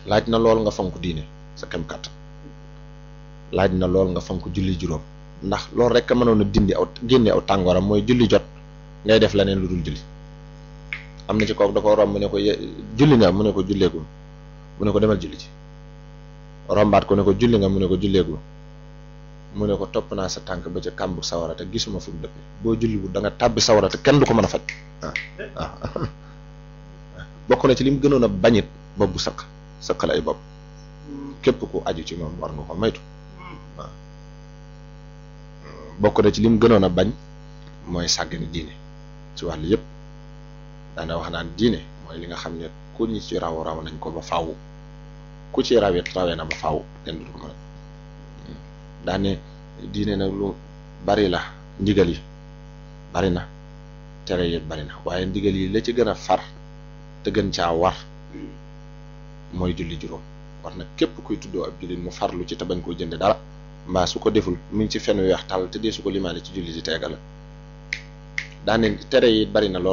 laaj na lool nga fonk diine sa kem kàttan laaj na lool nga fonk julli juróom ndax loolu rek a mënoon a dindi aw génne aw tàngooram mooy julli jot ngay def leneen lu dul julli am na ci kooku da ko romb mu ne ko julli nga mu ne ko julleegu mu ne ko demal julli ci rombaat ko ne ko julli nga mu ne ko julleegu mu ne ko topp naa sa tànk ba ca kàmbu sawara te gisuma fu mu dëppe boo julli bu da nga tàbbi sawara te kenn du ko mën a faj waaw waaw bokk na ci li mu gënoon a bañit bopp bu sëq sëqal ay bopp képp ku aju ci moom war nga ko maytu waaw bokk na ci li mu gënoon a bañ mooy sàggane diine ci wàllu yëpp daana wax naan diine mooy li nga xam ne ku ñi ci raw raw nañ ko ba faaw ku ci rawet rawee na ba faaw kenn du ko mën daane diine nag lu bari la ndigal yi bari na tere yi bari na waaye ndigal yi la ci gën a far te gën caa war mooy julli juróom war na képp kuy tuddoo ab jullit mu farlu ci te bañ koo jënde dara mbaa su ko deful mu ngi ci fen weex tàll te dee su ko limaale ci julli di teegal daane tere yi bari na lool